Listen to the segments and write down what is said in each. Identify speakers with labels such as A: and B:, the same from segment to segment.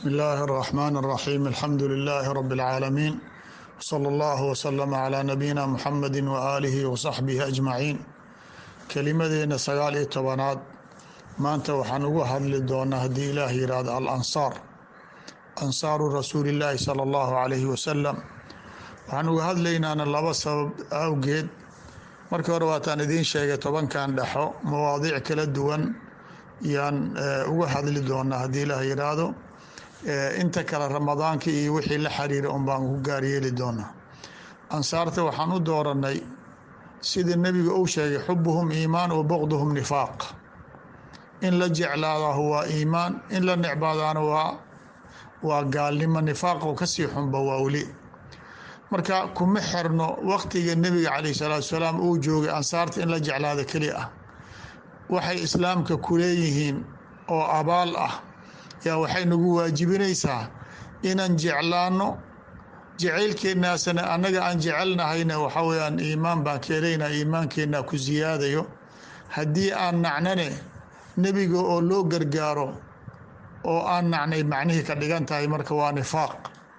A: بسم الله الرحمن الرحيم الحمد لله رب العالمين وصلى الله وسلم على نبينا محمد وآله وصحبه أجمعين kelimadeena sagaal iyo tobanaad maanta waxaan uga hadli doonaa haddii ilaah yihahdo alansaar ansaaru rasuulillaahi sala allahu calayhi wasalam waxaan uga hadlaynaana laba sabab awgeed markii hore waataan idiin sheegay tobankan dhexo mawaadiic kala duwan yaan uga hadli doonaa haddii ilaah yidhaahdo inta kale ramadaanka iyo wixii la xiriira un baan ku gaaryeeli doonaa ansaarta waxaan u dooranay sida nebiga uu sheegay xubuhum iimaan wa boqduhum nifaaq in la jeclaadahu waa iimaan in la necbaadaana waa waa gaalnimo nifaaqo kasii xunba waa weli marka kuma xirno waqtiga nebiga calayh salaatu salaam uu joogay ansaarta in la jeclaado keli ah waxay islaamka ku leeyihiin oo abaal ah yaa waxay nagu waajibinaysaa inaan jeclaano jacaylkeenaasana annaga aan jecelnahayna waxa weyaan iimaan baan keelaynaa iimaankeenaa ku siyaadayo haddii aan nacnane nebiga oo loo gargaaro oo aan nacnay macnihii ka dhigan tahay marka waa nifaaq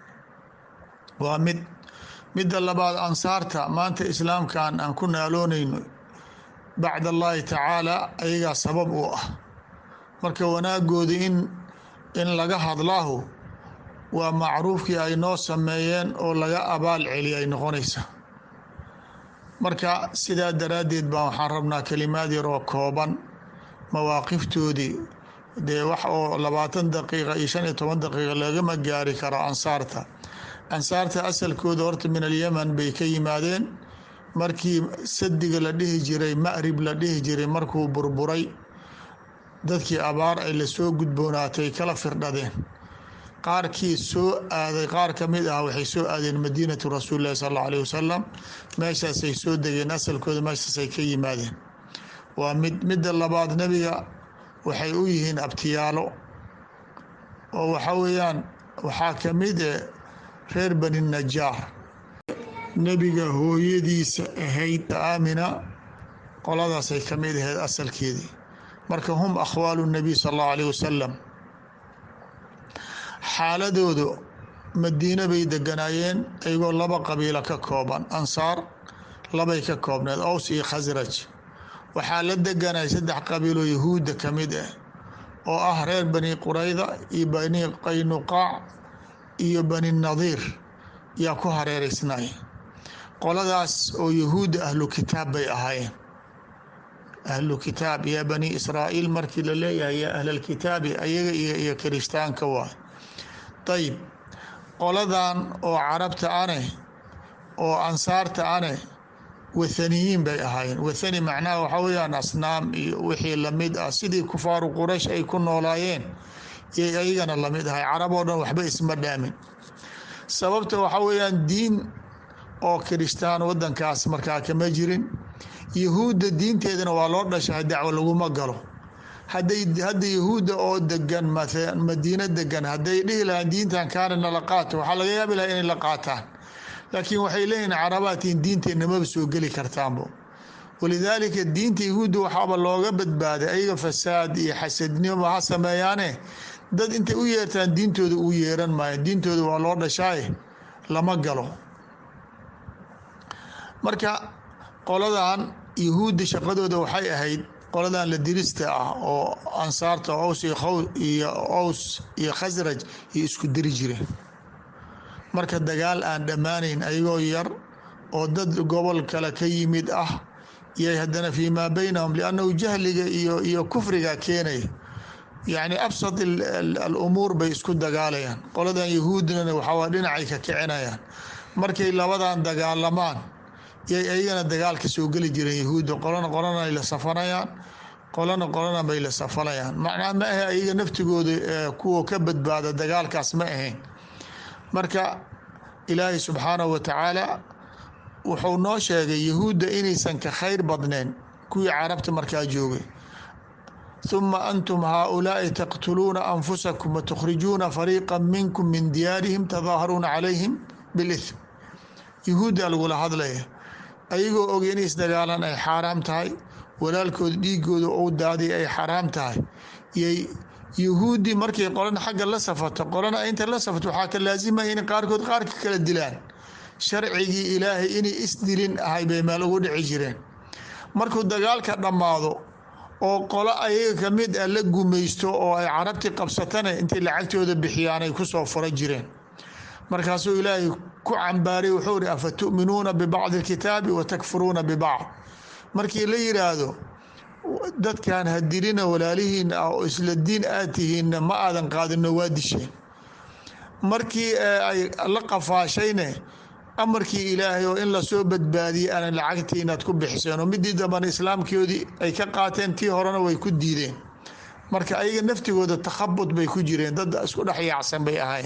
A: waa mid midda labaad ansaarta maanta islaamkan aan ku naaloonayno bacd allaahi tacaala ayagaa sabab u ah marka wanaagooda in in laga hadlaahu waa macruufkii ay noo sameeyeen oo laga abaal celiya ay noqonaysa marka sidaa daraaddeed baa waxaan rabnaa kelimaad yaroo kooban mawaaqiftoodii dee wax oo labaatan daqiiqa iyo shan iyo toban daqiiqa lagama gaari karo ansaarta ansaarta asalkooda horta min alyaman bay ka yimaadeen markii sadiga la dhihi jiray ma'rib la dhihi jiray markuu burburay dadkii abaar ay lasoo gudboonaatay kala firdhadeen qaarkii soo aaday qaar ka mid ah waxay soo aadeen madiinatu rasuuli lahi sal alla alayh wasalam meeshaasay soo degeen asalkooda meeshaasay ka yimaadeen waa mid midda labaad nebiga waxay u yihiin abtiyaalo oo waxa weeyaan waxaa ka mid e reer bani najaar nebiga hooyadiisa ahayd aamina qoladaasay ka mid ahayd asalkeedii marka hum akhwaalu nabiy sal allahu alayh wasalam xaaladoodu madiine bay deganaayeen iyagoo laba qabiilo ka kooban ansaar labay ka koobneed ows iyo khasraj waxaa la deganay saddex qabiiloo yahuudda ka mid ah oo ah reer bani qurayda iyo bani qaynuqaac iyo bani nadiir yaa ku hareereysnay qoladaas oo yahuudda ahlu kitaab bay ahaayeen ahlu kitaab yaa bani israa'iil markii la leeyahay yaa ahlalkitaabi ayaga iyo kirishtaanka waay ayib qoladan oo carabta ane oo ansaarta ane wathaniyiin bay ahaayeen wathani macnaha waxaa weyaan asnaam iyo wixii lamid ah sidii kufaaru quraysh ay ku noolaayeen yay ayagana lamid ahay carab oo dhan waxba isma dhaamin sababta waxaa weyaan diin oo kirishtaan wadankaas markaa kama jirin yahuudda diinteedana waa loo dhashay dacwo laguma galo haday hadda yahuudda oo degan madiino degan hadday dhihi lahaan diintan kaana nala qaato waxaa laga yaabi laha inay la qaataan laakiin waxay leeyihin carabaatiin diinteenna maba soo geli kartaanbo walidaalika diinta yahuudda waxaaba looga badbaaday ayaga fasaad iyo xasadnimo ha sameeyaane dad intay u yeertaan diintooda uu yeeran maayo diintooda waa loo dhashaaye lama galo marka qoladan yahuudda shaqadooda waxay ahayd qoladan la dirista ah oo ansaarta ows iyo ows iyo khasraj iyo isku diri jireen marka dagaal aan dhammaanayn ayagoo yar oo dad gobol kale ka yimid ah yay haddana fii maa baynahum liannahu jahliga iyo iyo kufriga keenaya yacni absad alumuur bay isku dagaalayaan qoladan yahuudnana waxaa dhinacay ka kicinayaan markay labadan dagaalamaan yay ayagana dagaalka soo geli jireen yahuudda qolana qolana ay la safanayaan qolana qolana bay la safanayaan macnaa ma ahe ayaga naftigooda kuwa ka badbaada dagaalkaas ma ahayn marka ilaahay subxaanahu wa tacaala wuxuu noo sheegay yahuudda inaysan ka khayr badnayn kuwii carabta markaa joogay ثuma antum haaؤulaaءi taqtuluuna anfusakum watukhrijuuna fariiqa minkum min diyaarihim tadaaharuuna calayhim biاlithm yahuuddaa lagula hadlaya ayagoo og in isdagaalan ay xaaraam tahay walaalkooda dhiigooda ou daaday ay xaraam tahay yay yahuudi markay qolana xagga la safato qolana inta la safato waxaa ka laazimaya in qaarkood qaarka kala dilaan sharcigii ilaahay inay isdilin ahay bay meel ugu dhici jireen markuu dagaalka dhammaado oo qolo ayaga ka mid ah la gumaysto oo ay carabtii qabsatana intay lacagtooda bixiyaan ay kusoo fura jireen markaasuu ilaahay ku cambaaray wuxuu ihi afa tu'minuuna bibacdi alkitaabi wa takfuruuna bibacd markii la yidhaahdo dadkan hadilina walaalihiina ah oo isla diin aad tihiinna ma aadan qaadino waa disheen markii ay la qafaashayne amarkii ilaahay oo in lasoo badbaadiyey aanan lacagtii inaad ku bixiseen oo midii dambana islaamkoodii ay ka qaateen tii horena way ku diideen marka ayaga naftigooda takhabud bay ku jireen dad isku dhex yaacsan bay ahayn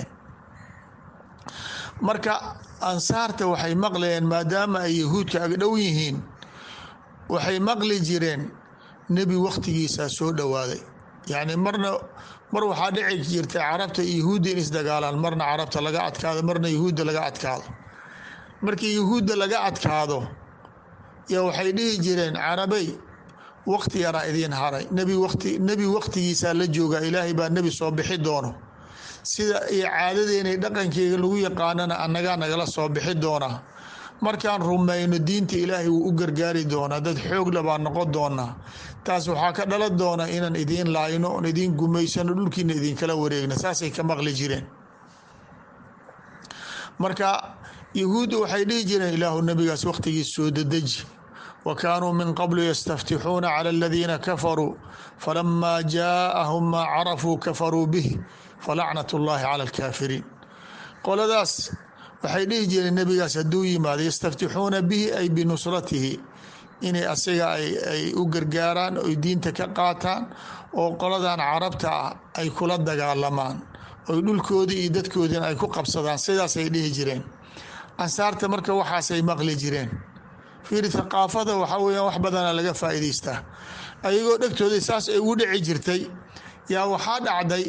A: marka ansaarta waxay maqlayeen maadaama ay yahuudka agdhow yihiin waxay maqli jireen nebi wakhtigiisaa soo dhowaaday yacni marna mar waxaa dhici jirtay carabta yahuudda in isdagaalaan marna carabta laga adkaado marna yahuudda laga adkaado markii yahuudda laga adkaado yaa waxay dhihi jireen carabey wakti yaraa idiin haray nebi wati nebi wakhtigiisaa la joogaa ilaahay baa nebi soo bixi doono sida iyo caadadeenay dhaqankeyga lagu yaqaanana annagaa nagala soo bixi doonaa markaan rumayno diinta ilaahay wuu u gargaari doonaa dad xoogla baa noqon doonaa taas waxaa ka dhalan doona inaan idiin laayno oon idiin gumaysano dhulkiina idinkala wareegna saasay ka maqli jireen marka yahuudda waxay dhihi jireen ilaahu nabigaas wakhtigiis soo dadeji wa kaanuu min qablu yastaftixuuna cala aladiina kafaruu falamaa jaaahum maa carafuu kafaruu bih falacnat ullaahi cala alkaafiriin qoladaas waxay dhihi jireen nebigaas hadduu yimaado yastaftixuuna bihi ay binusratihi inay asiga ay u gargaaraan oy diinta ka qaataan oo qoladan carabta ah ay kula dagaalamaan oy dhulkoodii iyo dadkoodiina ay ku qabsadaan sidaasay dhihi jireen ansaarta marka waxaasay maqli jireen fiiri thaqaafada waxaa weyaan wax badana laga faa'iidaystaa ayagoo dhegtooda saas ay ugu dhici jirtay yaa waxaa dhacday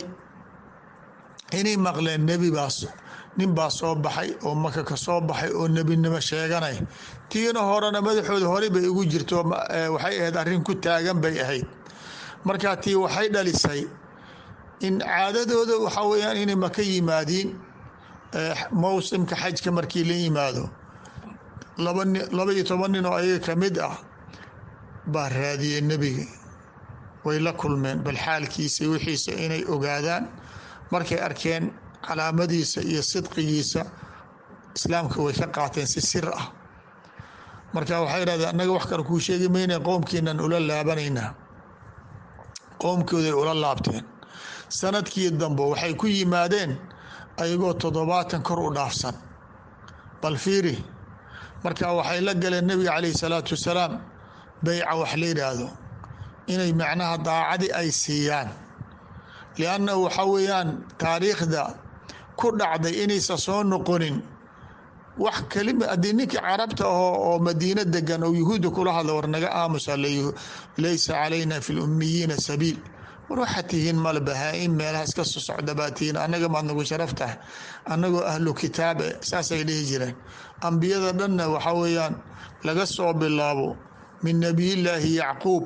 A: inay maqleen nebi baas nin baa soo baxay oo maka ka soo baxay oo nebinimo sheeganay tiina horena madaxooda horey bay ugu jirto waxay ahayd arrin ku taagan bay ahayd marka tii waxay dhalisay in caadadooda waxaa weyaan inay maka yimaadiin mowsimka xajka markii la yimaado laba ni laba iyo toban nin oo ayaga ka mid ah baa raadiyey nebiga way la kulmeen bal xaalkiisa wixiisa inay ogaadaan markay arkeen calaamadiisa iyo sidqigiisa islaamka way ka qaateen si sir ah marka waxay dhahdeen annaga wax kale kuu sheegi mayna qoomkiinan ula laabanaynaa qoomkooday ula laabteen sanadkii dambe waxay ku yimaadeen ayagoo toddobaatan kor u dhaafsan bal fiiri marka waxay la galeen nebiga calayhi salaatu wasalaam beyca wax la yidhaahdo inay macnaha daacadi ay siiyaan liannahu waxa weeyaan taariikhda ku dhacday inaysan soo noqonin wax kelima haddii ninkii carabta ahoo oo madiino degan oo yuhuudda kula hadla war naga aamusa laysa calayna fi lummiyiina sabiil war waxaad tihiin male bahaa-in meelaha iska soo socda baa tihiin annaga maad nagu sharaf tahay annagoo ahlu kitaabe saasay dhihi jireen ambiyada dhanna waxa weeyaan laga soo bilaabo min nebiyillaahi yacquub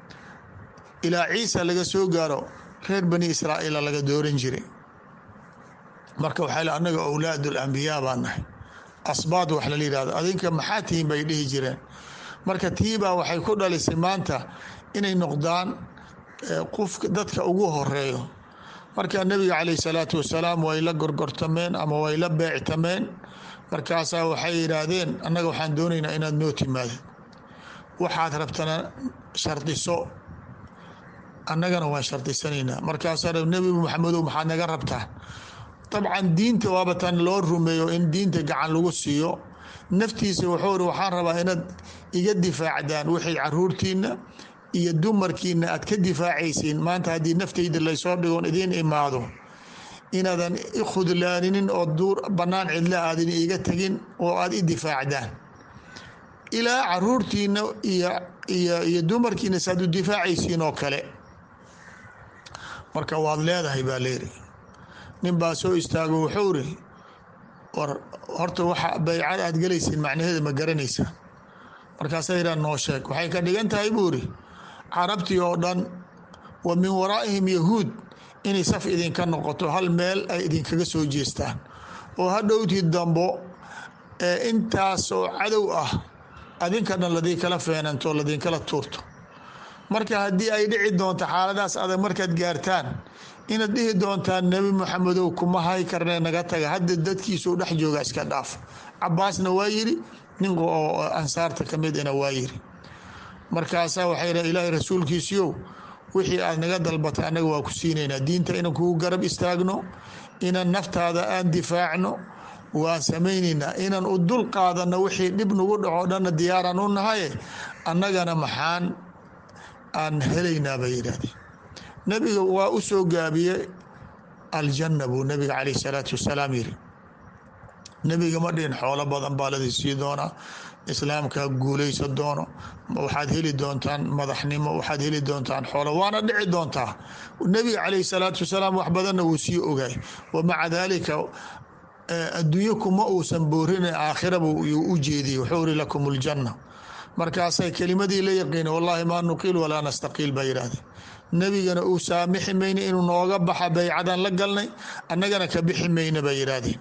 A: ilaa ciisa laga soo gaaro reer bani israa'iila laga dooran jiray marka waxaa l annaga awlaad lambiyaa baa nahay asbaad wax lala yihahdo adinka maxaa tihiin bay dhihi jireen marka tiibaa waxay ku dhalisay maanta inay noqdaan qofka dadka ugu horeeyo marka nebiga calayh salaatu wasalaam way la gorgortameen ama way la beectameen markaasaa waxay yidhaahdeen annaga waxaan doonaynaa inaad noo timaadid waxaad rabtana shardiso annagana waan shardisanaynaa markaasaa nebi maxamedow maxaad naga rabtaa dabcan diinta waaba tan loo rumeeyo in diinta gacan lagu siiyo naftiisa wuxuu ri waxaan rabaa inaad iga difaacdaan wixii caruurtiina iyo dumarkiina aad ka difaacaysiin maanta haddii naftayda laysoo dhigoon idiin imaado inaadan i khudlaaninin oo duur bannaan cidla aadan iga tegin oo aad i difaacdaan ilaa caruurtiina iyo iyo iyo dumarkiina saaad u difaacaysiin oo kale marka waad leedahay baa leeri nin baa soo istaago wuxuu ri war horta waxa baycada aad gelaysiin macnaheeda ma garanaysaa markaasaa yidhaha noo sheeg waxay ka dhigan tahay buu ri carabtii oo dhan wa min waraa'ihim yahuud inay saf idinka noqoto hal meel ay idinkaga soo jeestaan oo hadhowtii dambo ee intaas oo cadow ah adinka dhan ladinkala feenanto ladinkala tuurto marka haddii ay dhici doonto xaaladaas adag markaad gaartaan inaad dhihi doontaan nebi maxamedow kuma hay karne naga taga hadda dadkiisuu dhex jooga iska dhaaf cabaasna waa yiri nin oo ansaarta ka midina waa yiri markaasaa waxay dha ilaahay rasuulkiisiyow wixii aad naga dalbatay annaga waa ku siinaynaa diinta inaan kugu garab istaagno inaan naftaada aan difaacno waan samaynaynaa inaan u dul qaadano wixii dhib nagu dhaco dhanna diyaaraan u nahaye annagana maxaan aan helaynaa bay yidhahdeen nebiga waa u soo gaabiye aljanna buu nebiga caleyh salaatu wasalaam yiri nebiga ma dhihin xoolo badan baa ladi sii doonaa islaamka guuleysa doono waxaad heli doontaan madaxnimo waxaad heli doontaan xoolo waana dhici doontaa nebiga caleyh salaatu wasalaam wax badanna wuu sii ogaay wamaca daalika adduunyo kuma uusan boorina aakhiraba yuu u jeediyey wuxuu iri lakum ljanna markaasay kelimadii la yaqiina wallahi maa nuqiil walaa nastaqiil baa yidhahdeen nebigana uu saamixi mayna inuu nooga baxa baycadan la galnay annagana ka bixi mayna bay yidhaahdeen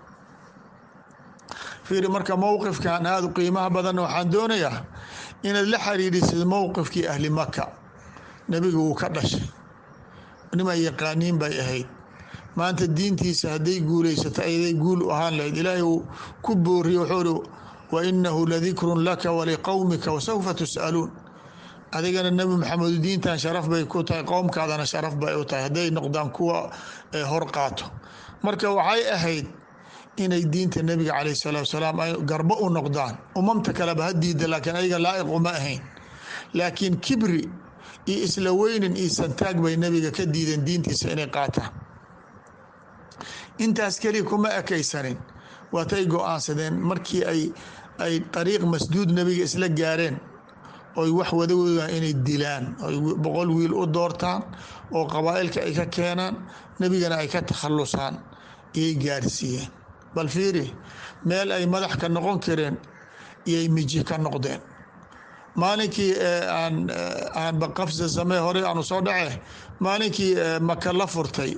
A: fiiri marka mowqifkan aada u qiimaha badanna waxaan doonayaa inaad la xiriirisid mowqifkii ahli maka nebiga wuu ka dhashay niman yaqaaniin bay ahayd maanta diintiisa hadday guulaysato ayday guul u ahaan lahayd ilaahay uu ku booriye wuxuu uri wa inahu ladikrun laka waliqowmika wasawfa tus'aluun adigana nebi maxamed diintan sharaf bay ku tahay qowmkaadana sharaf bay u tahay hadday noqdaan kuwa hor qaato marka waxay ahayd inay diinta nebiga caleyh salaatu salaam ay garbo u noqdaan umamta kaleba ha diida laakiin ayaga laa'iq uma ahayn laakiin kibri iyo isla weynin iyo santaag bay nebiga ka diideen diintiisa inay qaataan intaas keliya kuma ekaysanin waatay go-aansadeen markii ay ay dariiq masduud nebiga isla gaareen oy wax wadagoodaan inay dilaan oy boqol wiil u doortaan oo qabaa'ilka ay ka keenaan nebigana ay ka takhalusaan iyay gaarsiiyeen bal fiiri meel ay madax ka noqon kareen iyay miji ka noqdeen maalinkii aan aanba qafsa samee horey aanu soo dhace maalinkii maka la furtay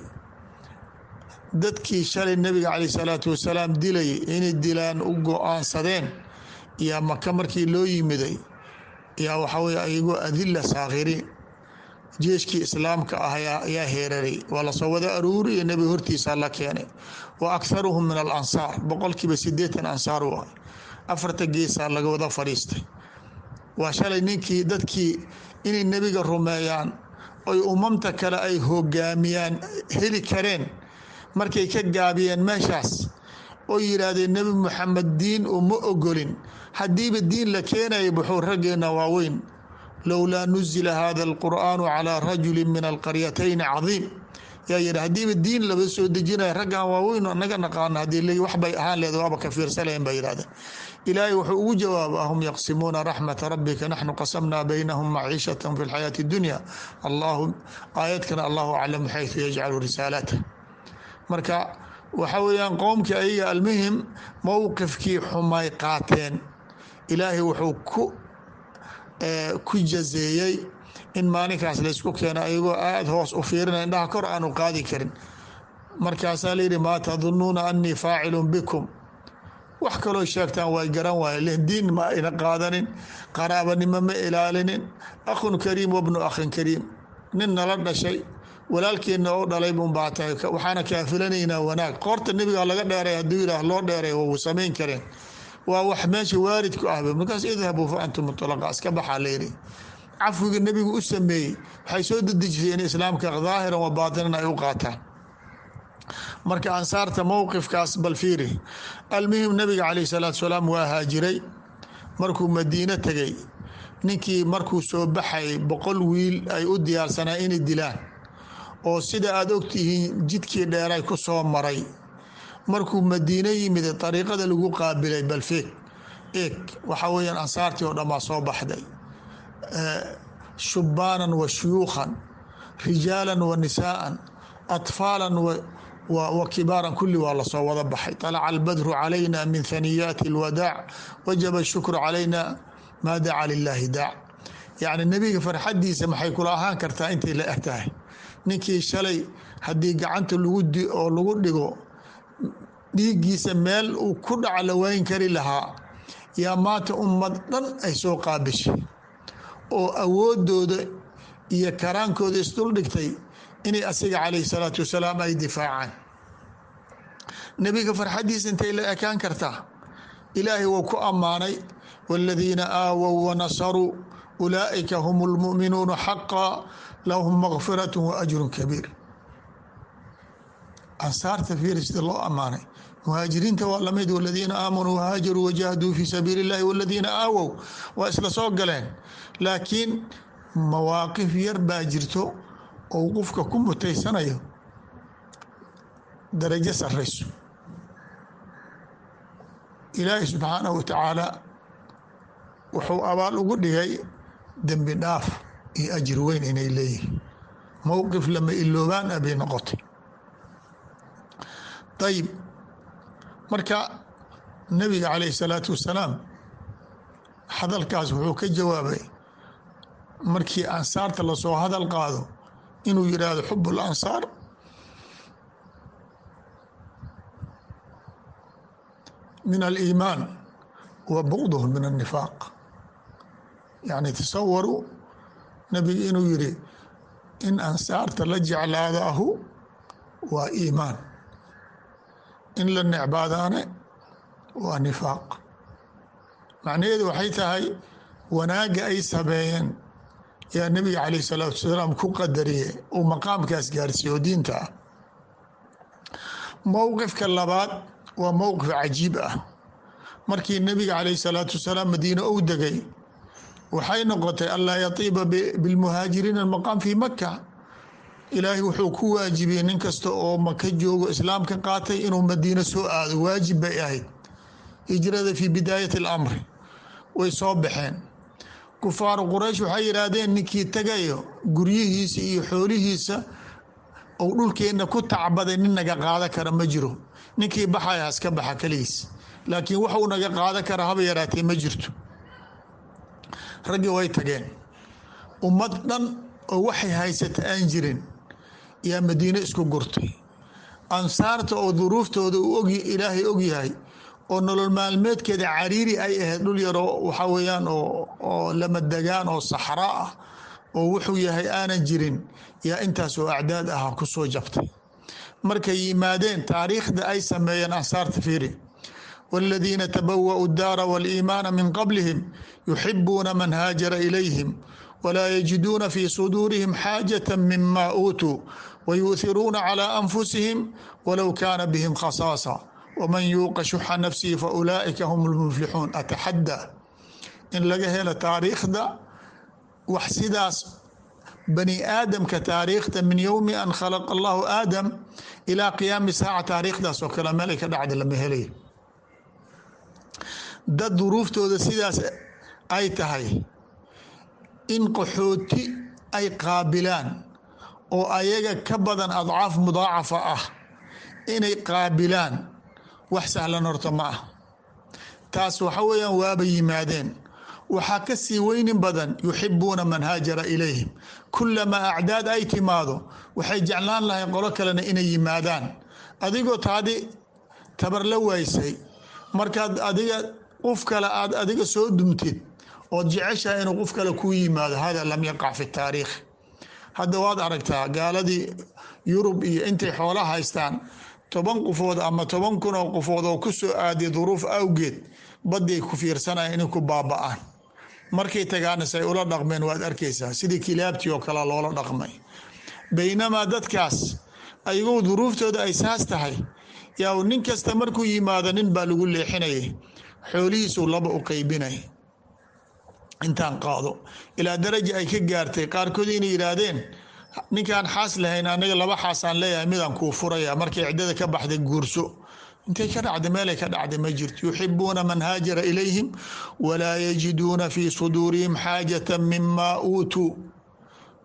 A: dadkii shalay nebiga caleyh salaatu wasalaam dilayay inay dilaan u go-aansadeen yaa maka markii loo yimiday yaa waxaa weye ayagoo adila saakhiriin jeeshkii islaamka ah ayaa heeraray waa lasoo wada aruuriya nebiga hortiisa la keenay wa akharuhum min alansaar boqolkiiba sideetan ansaar u ah afarta geesaa laga wada fadhiistay waa shalay ninkii dadkii inay nebiga rumeeyaan oy umamta kale ay hogaamiyaan heli kareen markay ka gaabiyeen meeshaas oo yidhaahdeen nebi moxamed diin uma ogolin haddiiba diin la keenaya buxuu raggeena waaweyn lowlaa nuzila hada alqur'aanu calaa rajuli min alqaryatayn cadiim yaa yidhi haddiiba diin laba soo dejinaya raggan waaweyn naga naqaano haddii waxbay ahaan leed waaba ka fiirsalayn ba yidhahdeen ilaahay wuxuu ugu jawaaba ahum yaqsimuuna raxmata rabbika naxnu qasamnaa baynahum maciishatahum fi lxayaati dunya allahu aayadkana allahu aclamu xaytu yajcalu risaalata marka waxa weeyaan qowmkii ayaga almuhim mowqifkii xumay qaateen ilaahay wuxuu ku ku jazeeyey in maalinkaas laysku keeno ayagoo aada hoos u fiirinaya indhaha kor aanu qaadi karin markaasaa layidhi maa tadunuuna anii faacilun bikum wax kaloo sheegtaan way garan waaye diin ma ayna qaadanin qaraabanimo ma ilaalinin akhun kariim wabnu akhin kariim nin nala dhashay walaalkeenna oo dhalay unbaa tahay waxaana kaafilanaynaa wanaag qoorta nebiga laga dheeray hadduu yidhaah loo dheeray wuu samayn kareen waa wax meesha waaridku ahba markaas idhabuu fa antum mutlaqa iska baxaa layidhi cafwiga nebigu u sameeyey waxay soo dedejisay in islaamka daahiran wa baatinan ay u qaataan marka ansaarta mowqifkaas bal fiiri almuhim nabiga caleyh salaatu salaam waa haajiray markuu madiino tegay ninkii markuu soo baxay boqol wiil ay u diyaarsanaa inay dilaan oo sida aada ogtihiin jidkii dheeray ku soo maray markuu madiino yimid dariiqada lagu qaabilay balfeeg eeg waxaa weyaan ansaartii oo dhammaa soo baxday shubaanan wa shuyuukhan rijaalan wa nisaa'an atfaalan wa kibaaran kulli waa lasoo wada baxay طalaca albadru calayna min haniyaati اlwadaac wajaba shukru calayna maa daca lilaahi daac yacni nebiga farxadiisa maxay kula ahaan kartaa intay la eg tahay ninkii shalay haddii gacanta lagu di oo lagu dhigo dhiiggiisa meel uu ku dhaca la wayn kari lahaa yaa maanta ummad dhan ay soo qaabishay oo awoodooda iyo karaankooda isdul dhigtay inay asiga calayhi salaatu wasalaam ay difaacaan nebiga farxaddiisa intay la ekaan kartaa ilaahay wuu ku ammaanay wاladiina aawow wanasaruu ulaa'ika hum اlmu'minuuna xaqa lahum makfiraة waajru kabiir ansaarta fiiri sida loo ammaanay muhaajiriinta waa lamid wladiina aamanuu whaajaruu wajahaduu fi sabiili اllahi wladiina aawow waa isla soo galeen laakiin mawaaqif yar baa jirto oo qofka ku mutaysanayo darajo sarayso ilaahi subxaanahu wa tacaala wuxuu abaal ugu dhigay dembi dhaaf iyo ajir weyn inay leeyihin mowqif lama iloobaan a bay noqotay ayib marka nabiga calayhi salaatu wasalaam hadalkaas wuxuu ka jawaabay markii ansaarta lasoo hadal qaado inuu yidhaahdo xub اlansaar min aliimaan wa bugduh min annifaaq yacni tasawaruu nabiga inuu yidhi in ansaarta la jeclaadaahu waa iimaan in la necbaadaane waa nifaaq macnaheedu waxay tahay wanaagga ay sameeyeen yaa nebiga calayh salaatu wasalaam ku qadariye uu maqaamkaas gaarsiiyo diinta ah mowqifka labaad waa mowqif cajiib ah markii nebiga calayh salaatu wasalaam madiine ou degay waxay noqotay anlaa yatiiba bilmuhaajiriina almaqaam fii maka ilaahay wuxuu ku waajibiyey nin kasta oo maka joogo islaamka qaatay inuu madiine soo aado waajib bay ahayd hijrada fii bidaayati alamri way soo baxeen kufaaru quraysh waxay yidhaahdeen ninkii tagayo guryihiisa iyo xoolihiisa ou dhulkeenna ku tacbaday nin naga qaada kara ma jiro ninkii baxaya haska baxa keligiis laakiin waxuu naga qaada kara haba yaraatee ma jirto raggii way tageen ummad dhan oo waxay haysata aan jirin yaa madiine isku gurtay ansaarta oo duruuftooda uu og ilaahay ogyahay oo nolol maalmeedkeeda cariiri ay ahayd dhul yaroo waxaa weeyaan oo lamadegaan oo saxraa ah oo wuxuu yahay aanan jirin yaa intaas oo acdaad aha ku soo jabtay markay yimaadeen taariikhda ay sameeyeen ansaarta fiiri wاladiina tabawa'u اdaara wاliimaana min qablihim yuxibuuna man haajara ilayhim wlaa yajiduuna fi suduurihim xaajaة mima uutuu wayuuhiruuna calى anfusihim walow kaana bihim khasaasa wman yuuqa shuxa nafsihi faulaa'ika hum lmuflixuun ataxaddaa in laga helo taariikhda wax sidaas bani aadamka taariikhda min yowmi an khalaqa allahu aadam ilaa qiyaami saaca taariikhdaas oo kale meelay ka dhacda lama helayo dad duruuftooda sidaas ay tahay in qaxooti ay qaabilaan oo ayaga ka badan adcaaf mudaacafa ah inay qaabilaan wax sahlan horta ma ah taas waxa weeyaan waaba yimaadeen waxaa ka sii weynin badan yuxibuuna man haajara ilayhim kulamaa acdaad ay timaado waxay jeclaan lahay qolo kalena inay yimaadaan adigoo taadi tabar la waysay markaad adiga qof kale aad adiga soo dumtid ood jeceshahay inuu qof kale kuu yimaado hada lam yaqac fi taariikh hadda waad aragtaa gaaladii yurub iyo intay xoola haystaan toban qofood ama toban kun oo qofood oo ku soo aadiya duruuf awgeed badday ku fiirsanaya inay ku baaba-aan markay tagaana say ula dhaqmeen waad arkaysaa sidii kilaabtii oo kale loola dhaqmay baynamaa dadkaas ayagoo duruuftooda ay saas tahay yaa nin kasta markuu yimaado nin baa lagu leexinayay xoolihiisuu laba u qeybinay intaan qaado ilaa daraja ay ka gaartay qaarkood inay yidhaahdeen ninkaan xaas lahayn anaga laba xaasaan leeyahay midaan kuu furaya markay ciddada ka baxday guurso intay ka dhacday meelay ka dhacday ma jirto yuxibuuna man haajara ilayhim walaa yajiduuna fii suduurihim xaajata mima uutuu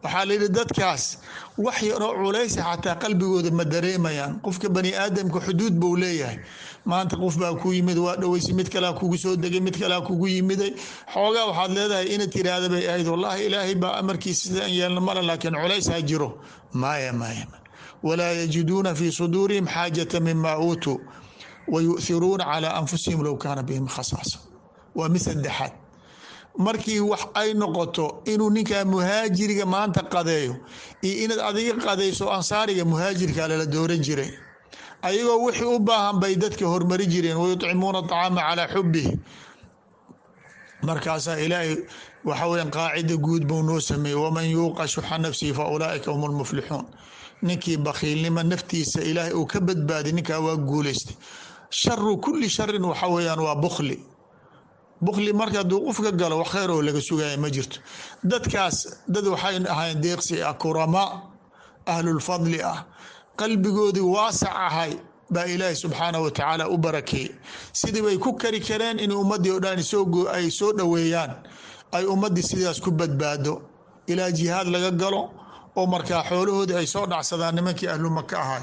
A: waxaa layidhi dadkaas wax yaroo culaysa xataa qalbigooda ma dareemayaan qofka bani aadamka xuduud buu leeyahay maanta qof baa ku yimid waa dhaweysa mid kalea kugu soo degay mid kalea kugu yimiday xoogaa waxaad leedahay ina tiraahda bay ahayd wallaahi ilaahay baa amarkiisa sidaan yeelna male laakiin culays ha jiro maya maya walaa yajiduuna fii suduurihim xaajata mima uutuu wayu'thiruuna calaa anfusihim low kaana bihim khasaasa waa mid saddexaad markii wax ay noqoto inuu ninkaa muhaajiriga maanta qadeeyo iyo inaad adiga qadayso ansaariga muhaajirka lala dooran jiray ayagoo wixii u baahan bay dadka hormari jireen wayucimuuna acaama calaa xubihi markaasaa ilaahay waxa weya qaacida guud buu noo sameeyey waman yuuqa shuxa nafsihi fa ulaaika hum lmuflixuun ninkii bakhiilnimo naftiisa ilaahay uu ka badbaadi ninkaa waa guulaystay sharu kuli sharin waxa weyaan waa bukli bukli marka hadduu qofka galo wax kheyr oo laga sugaya ma jirto dadkaas dad waxay ahayn deeqsi ah kurama ahlulfadli ah qalbigoodii waasac ahay baa ilaahi subxaanah wa tacaala u barakeeyey sidii bay ku kari kareen in ummaddii o dhan ay soo dhoweeyaan ay ummaddii sidaas ku badbaado ilaa jihaad laga galo oo markaa xoolahoodii ay soo dhacsadaan nimankii ahlu maka ahay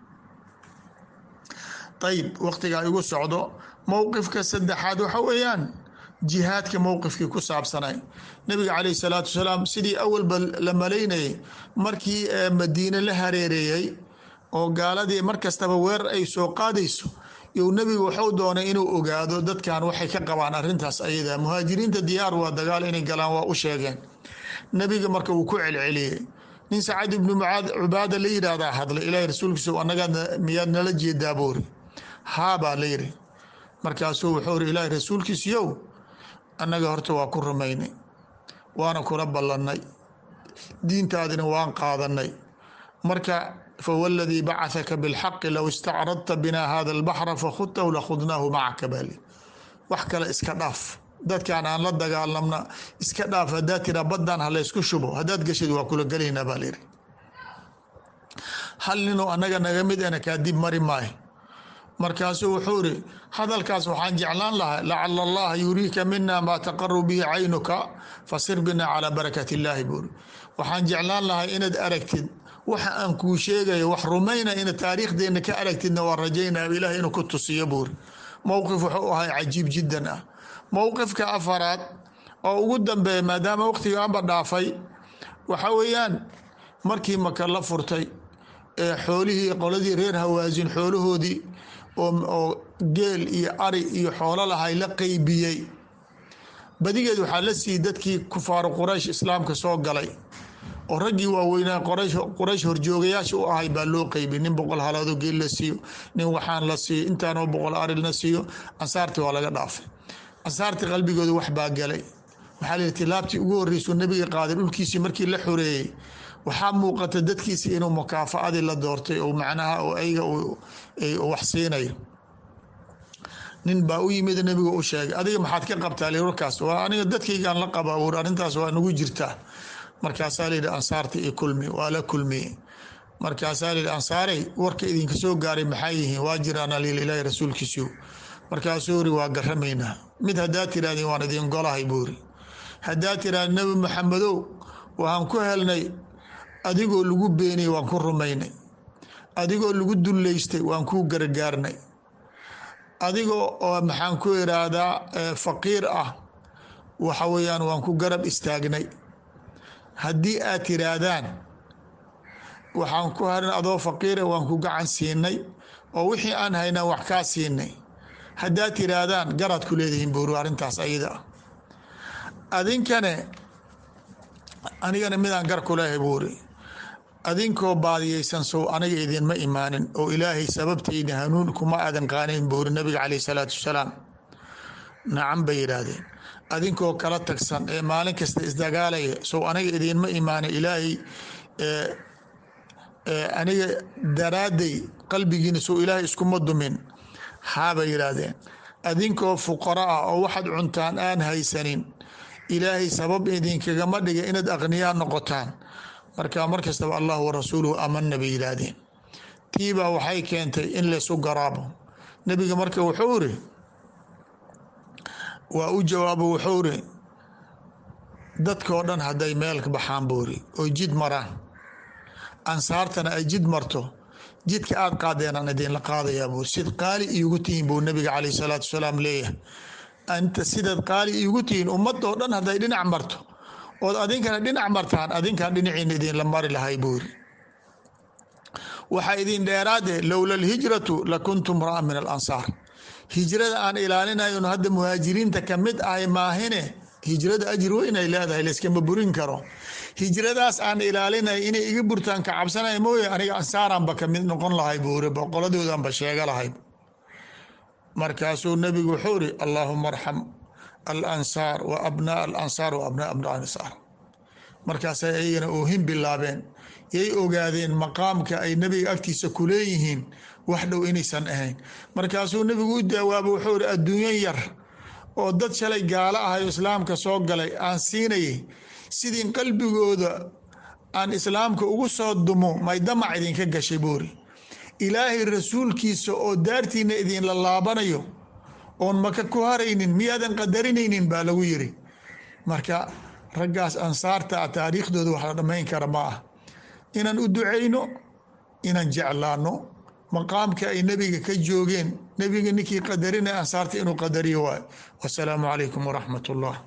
A: ayib waqtigaa igu socdo mowqifka saddexaad waxa weeyaan jihaadka mowqifkii ku saabsanay nabiga caleyh salaatu wasalaam sidii awalba la malaynayay markii madiine la hareereeyey oo gaaladii mar kastaba weerar ay soo qaadayso you nebigu waxuu doonay inuu ogaado dadkan waxay ka qabaan arintaas ayada muhaajiriinta diyaar waa dagaal inay galaan waa u sheegeen nebiga marka wuu ku celceliyey nin sacad ibnu mucaad cubaada la yidhaahdaa hadlay ilaahay rasuulkiisa anagaad miyaad nala jeedaa buuri haabaa la yidhi markaasuu wuxuu ri ilaahay rasuulkiisiyow annaga horta waa ku rumaynay waana kula ballannay diintaadina waan qaadanay marka fawladii bacahaka bilxaqi low istacradta binaa hada albaxra fakhudtahu lakhudnaahu macaka baali wax kale iska dhaaf dadkaan aan la dagaalamna iska dhaaf haddaad tiraa baddaan ha laysku shubo haddaad gashid waa kula gelaynaa baa layidhi hal ninuu annaga naga mid ana kaa dib mari maayo markaasuu wuxuu iri hadalkaas waxaan jeclaan lahaa lacala allaha yuriika mina maa taqaru bihi caynuka fasir bina calaa barakat illaahi buuri waxaan jeclaan lahay inaad aragtid waxa aan kuu sheegayo wax rumayna ina taariikhdeena ka aragtidna waa rajaynaa ilaah inuu ku tusiyo buuri mowqif wuxuu ahay cajiib jiddan ah mowqifka afaraad oo ugu dambeeya maadaama waqtigaanba dhaafay waxa weeyaan markii maka la furtay ee xoolihii qoladii reer hawaasin xoolahoodii oo geel iyo ari iyo xoolo lahay la qeybiyey badigeed waxaa la siiyey dadkii kufaaru quraysh islaamka soo galay oo raggii waaweynaa quraysh horjoogayaasha u ahay baa loo qeybiyey nin boqol halaado geel la siiyo nin waxaan la siiyo intaanoo boqol ari la siiyo ansaartii waa laga dhaafay ansaartii qalbigooda wax baa galay waxaa layihi tilaabtii ugu horreysuu nabiga qaaday dhulkiisii markii la xoreeyey waxaa muuqata dadkiisi inuu mukaafaadii la doortay oo macnaha oo ayaga wax siinayo nin baa u yimid nabiga u sheegay adiga maxaad ka qabtaa li warkaas waa aniga dadkaygaan la qaba ur arrintaas waa nagu jirtaa markaasaa layidhi ansaarta i kulmi waa la kulmiye markaasaa layidhi ansaaray warka idinka soo gaaray maxaa yihiin waa jiraana lil ilaahi rasuulkiisiu markaasuu uri waa garamaynaa mid haddaad tirahdeen waan idin golahay buuri haddaad tirahdeen nebi maxamedow waxaan ku helnay adigoo lagu beeniyey waan ku rumaynay adigoo lagu dullaystay waan kuu gargaarnay adigoo oo maxaan ku iraahdaa faqiir ah waxa weeyaan waan ku garab istaagnay haddii aad tiraahdaan waxaan ku harin adoo faqiira waan ku gacan siinay oo wixii aan haynaa wax kaa siinay haddaad tiraahdaan garaad ku leedihiin buuri arrintaas ayada ah adinkane anigana midaan gar ku leehay buuri adinkoo baadiyeysan sow aniga idinma imaanin oo ilaahay sababtayda hanuun kuma aadan qaanayn buuri nabiga caleyh salaatu wasalaam nacan bay yidhaahdeen adinkoo kala tagsan ee maalin kasta isdagaalaya sow aniga idinma imaanin ilaahay aniga daraadday qalbigiina sow ilaahay iskuma dumin haabay yidhaahdeen adinkoo fuqara ah oo waxaad cuntaan aan haysanin ilaahay sabab idinkagama dhiga inaad aqniyaa noqotaan marka mar kastaba allah wa rasuuluhu amana bay yidhaahdeen tiibaa waxay keentay in laysu garaabo nebiga marka wuxuu iri waa u jawaabo wuxuu iri dadkoo dhan hadday meel ka baxaan buuri oy jid maraan ansaartana ay jid marto jidka aad qaadeen aan idinla qaadayaa buuri sid qaali iigu tihiin buu nabiga caleyh salaatu wasalaam leeyahay anta sidaad qaali iigu tihiin ummadoo dhan hadday dhinac marto ood adinkana dhinac martaan adinkaan dhinaciina idinla mari lahay buuri waxaa idin dheeraade lowla alhijratu lakuntum raa min alansaar hijrada aan ilaalinayon hadda muhaajiriinta kamid ahay maahine hijrada ajir weynay leedahay layskama burin karo hijradaas aan ilaalinay inay iga burtaan ka cabsanaya mooye aniga ansaaranba kamid noqon lahay buuri boqoladoodanba sheega lahay markaasuu nabigu wuxuu iri allaahuma arxam alansaar wa abnaa alansaar wa abnaa abnaa ansaar markaasay ayagana oohin bilaabeen yay ogaadeen maqaamka ay nebiga agtiisa ku leeyihiin wax dhow inaysan ahayn markaasuu nebigu u daawaaba wuxuu iri adduunyo yar oo dad shalay gaalo ahayo islaamka soo galay aan siinayay sidii qalbigooda aan islaamka ugu soo dumo may damac idinka gashay buuri ilaahay rasuulkiisa oo daartiina idinla laabanayo oon maka ku haraynin miyaadan qadarinaynin baa lagu yiri marka raggaas ansaarta a taariikhdooda wax la dhammayn kara ma ah inaan u ducayno inaan jeclaano maqaamka ay nebiga ka joogeen nebiga ninkii qadarinaya ansaarta inuu qadariyo waay wasalaamu calaykum waraxmat ullah